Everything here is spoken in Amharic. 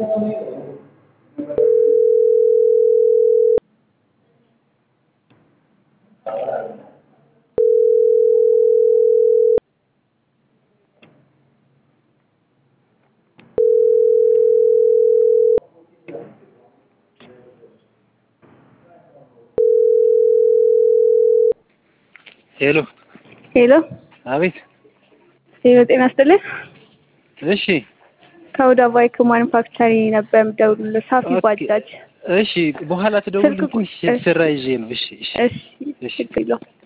ሄሎ ሄሎ አቤት። ሄሎ፣ ጤና ይስጥልኝ። እሺ ከወደ ባይክ ማኑፋክቸሪንግ ነበር የምደውልልህ። ሳፊ ኦኬ። ባጃጅ። እሺ፣ በኋላ ትደውልልኝ። ስልክ ቁ- ትንሽ ስራ ይዤ ነው። እሺ እሺ እሺ፣ ችግር የለውም።